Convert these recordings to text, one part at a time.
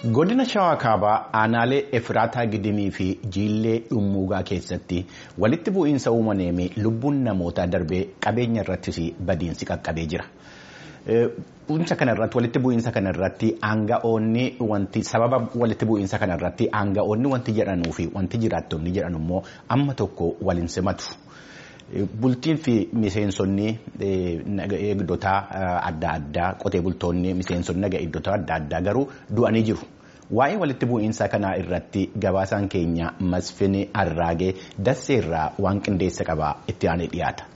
Godina Shawaa Kaabaa aanaalee Efraataa Gidimii fi Jiillee Dhummuugaa keessatti walitti bu'iinsa uumameen lubbuun namootaa darbee qabeenya irrattis badiinsi qaqqabee jira. Bu'iinsa kanarratti walitti bu'iinsa kanarratti aanga'oonni wanti sababa walitti bu'iinsa kanarratti aanga'oonni wanti jedhanuu fi wanti jiraattonni jedhan immoo amma tokko waliin simatu. Bultiin fi miseensonni eegdota adda addaa qotee bultoonni miseensonni naga eegdota adda addaa garuu du'anii jiru. Waa'ee walitti bu'iinsa kanaa irratti gabaasaan keenya Masfin Arraagee Dasseerraa waan qindeessa qabaa itti aanee dhiyaata.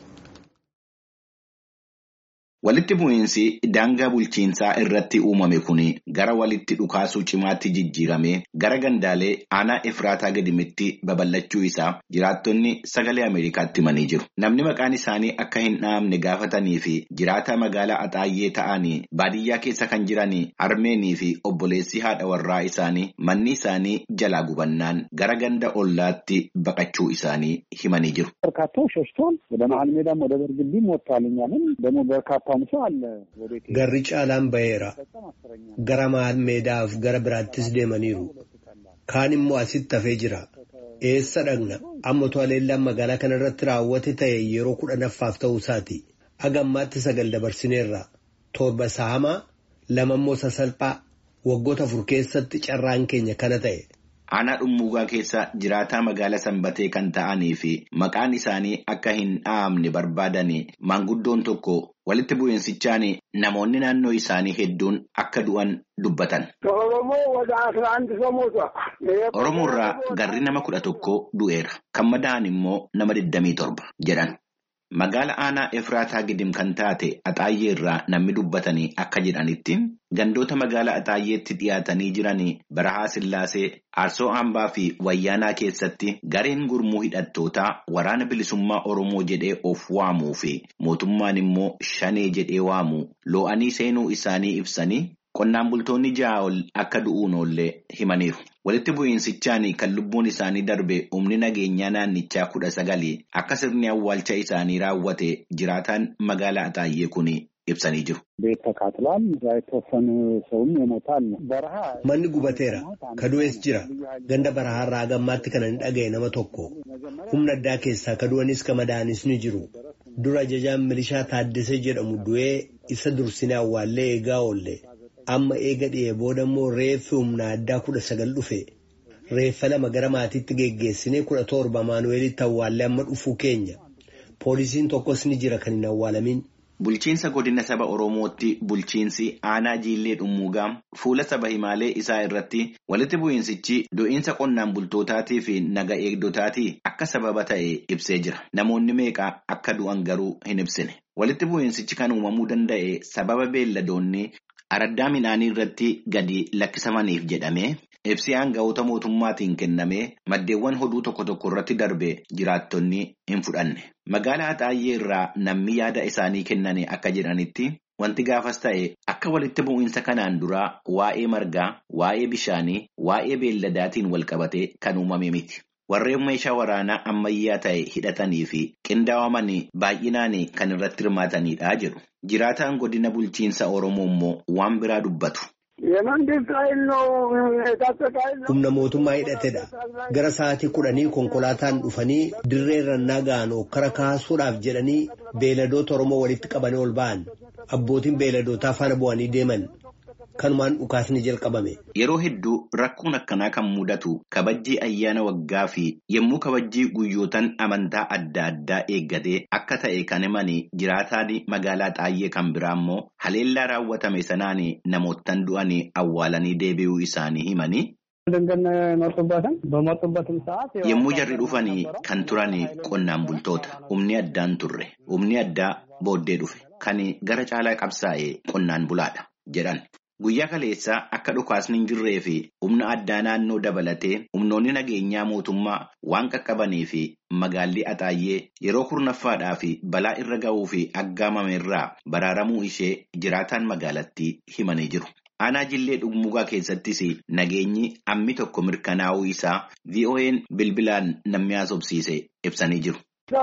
Walitti bu'iinsi daangaa bulchiinsaa irratti uumame kun gara walitti dhukaasuu cimaatti jijjiiramee gara gandaalee aanaa Efraataa Gidimitti babal'achuu isaa jiraattonni sagalee Ameerikaatti himanii jiru. Namni maqaan isaanii akka hin dhahamne gaafatanii fi jiraataa magaalaa Axaayyee ta'anii baadiyyaa keessa kan jiran harmeenii fi obboleessi haadha warraa isaanii manni isaanii jalaa gubannaan gara ganda ollaatti baqachuu isaanii himanii jiru. Garri caalaan baheera. Gara maal meedaaf gara biraattis deemaniiru. Kaan immoo asitti hafee jira. Eessa dhaqna? Amma to'aleellaan magaalaa kana irratti raawwate ta'e yeroo kudhanaffaaf ta'uu isaati. Hagammaatti sagal dabarsineerra. Torba saamaa lama immoo sasalphaa waggoota afur keessatti carraan keenya kana ta'e. Aanaa dhummuugaa keessa jiraataa magaalaa sanbatee kan ta'anii fi maqaan isaanii akka hin dhahamne barbaadan maanguddoon tokko walitti bu'iinsichaan namoonni naannoo isaanii hedduun akka du'an dubbatan. Oromoorraa garri nama kudha tokko du'eera. Kan madaa'an immoo nama 27 jedhan. Magaala aanaa Efraataa Gidim kan taate Axaayyee irraa namni dubbatanii akka jedhanitti gandoota magaalaa Axaayyeetti dhiyaatanii jiran Barahaa Sillaasee, Aarsoo Hambaa fi Wayyaanaa keessatti gareen gurmuu hidhattootaa waraana bilisummaa Oromoo jedhee of waamuu fi mootummaan immoo shanee jedhee waamu loo'anii seenuu isaanii ibsanii qonnaan bultoonni ja'a ol akka du'uun oollee himaniiru. Walitti bu'iinsichaan kan lubbuun isaanii darbe humni nageenyaa naannichaa kudha sagali akka sirni awwaalcha isaanii raawwate jiraataan magaalaa Axaayyee kun ibsanii jiru. Manni gubateera. Kadu'ees jira. Ganda barahaarraa gammaatti kan hin dhaga'e nama tokko. Humna addaa keessaa kadu'anis kan madaa'anis ni jiru. Dura ajajaan milishaa Taaddasee jedhamu du'ee isa dursinee awwaallee eegaa oolle. Amma eega dhi'ee booda immoo reeffi humna addaa kudha sagal dhufe. Reeffa lama gara maatiitti geggeessinee kudha torba Maanuweelitti awwaallee amma dhufuu keenya. Poolisiin tokkos ni jira kan hin awwaalamin. Bulchiinsa godina saba Oromootti bulchiinsi aanaa jiillee dhummuugaa fuula saba himaalee isaa irratti walitti bu'iinsichi du'iinsa qonnaan bultootaatii fi naga eegdotaatii akka sababa ta'e ibsee jira. Namoonni meeqa akka du'an garuu hin ibsine. Walitti bu'iinsichi kan uumamuu danda'e sababa beelladoonni araddaa midhaanii irratti gadi lakkisamaniif jedhamee ibsi aanga'oota mootummaatiin kennamee maddeewwan hoduu tokko tokko irratti darbe jiraattonni hin fudhanne. Magaalaa Axaayyee irraa namni yaada isaanii kennan akka jedhanitti wanti gaafas ta'e akka walitti bu'iinsa kanaan duraa waa'ee margaa, waa'ee bishaanii, waa'ee beelladaatiin wal qabate kan uumame miti. Warreen meeshaa waraanaa ammayyaa ta'e hidhatanii fi qindaa'aman baay'inaan kan irratti hirmaatanidha jedhu. Jiraataan godina bulchiinsa Oromoo immoo waan biraa dubbatu. Humna mootummaa hidhatedha. Gara sa'aatii kudhanii konkolaataan dhufanii dirree rannaa ga'an okkara kaasuudhaaf jedhanii beeladoota Oromoo walitti qabanii ol ba'an. Abbootiin beeladootaa faana bu'anii deeman. Kanumaan dhukaasni jalqabame. Yeroo hedduu rakkoon akkanaa kan mudatu kabajjii ayyaana waggaa fi yommuu kabajjii guyyootaan amantaa adda addaa eeggatee akka ta'e kan himanii jiraataan magaalaa Axaayyee kan biraa immoo haleellaa raawwatame sanaan namoottan du'anii awwaalanii deebi'uu isaanii himanii. Yommuu jarri dhufanii kan turan qonnaan bultoota humni addaan turre humni addaa booddee dhufe kan gara caalaa qabsaa'e qonnaan bulaadha jedhan. Guyyaa kaleessaa akka dhukaasni hin jirree fi humna addaa naannoo dabalatee humnoonni nageenyaa mootummaa waan qaqqabanii fi magaalli Axaayyee yeroo kurnaffaadhaa fi balaa irra ga'uu fi aggaamame irraa baraaramuu ishee jiraataan magaalattii himanii jiru. Aanaa jillee dhummuugaa keessattis nageenyi ammi tokko mirkanaa'uu isaa VOA'n bilbilaan namni haasofsiise ibsanii jiru.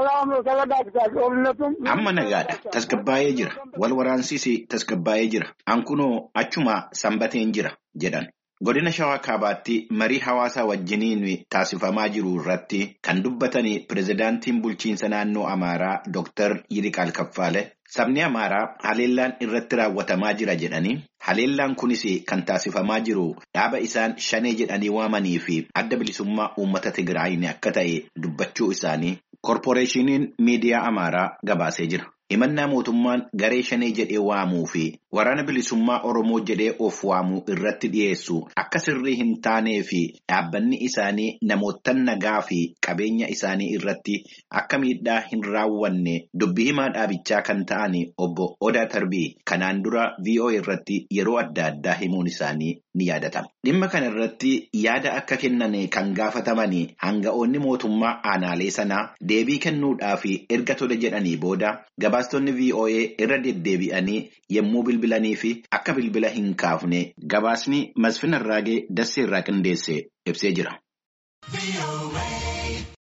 Amma nagaadha. Tasgabbaa'ee jira. Wal waraansiis tasgabbaa'ee jira. Ankunoo achuma sanbateen jira jedhan. Godina Shawaa Kaabaatti marii hawaasaa wajjiniin taasifamaa jiru irratti kan dubbatan pirezidaantiin bulchiinsa naannoo Amaaraa Dr. Yiriqaal Kaffaale sabni Amaaraa haleellaan irratti raawwatamaa jira jedhanii haleellaan kunis kan taasifamaa jiru dhaaba isaan shanee jedhanii waamanii fi adda bilisummaa uummata Tigraayin akka ta'e dubbachuu isaanii korporeeshiniin miidiyaa Amaaraa gabaasee jira. Himannaa mootummaan garee shanee jedhee waamuu fi waraana bilisummaa Oromoo jedhee of waamuu irratti dhiyeessu akka sirrii hin taanee fi dhaabbanni isaanii namoota nagaa fi qabeenya isaanii irratti akka miidhaa hin raawwanne dubbii himaa dhaabichaa kan ta'an obbo Odaa Tarbii kanaan dura VOA irratti yeroo adda addaa himuun isaanii ni yaadatama. Dhimma kana irratti yaada akka kennan kan gaafataman hanga'oonni mootummaa aanaalee sanaa deebii kennuudhaaf erga tole jedhanii booda gabaastonni VOA irra deddeebi'anii yommuu bilbilanii fi akka bilbila hin kaafne gabaasni Masfin Arraagee Dassee irraa qindeesse ibsee jira.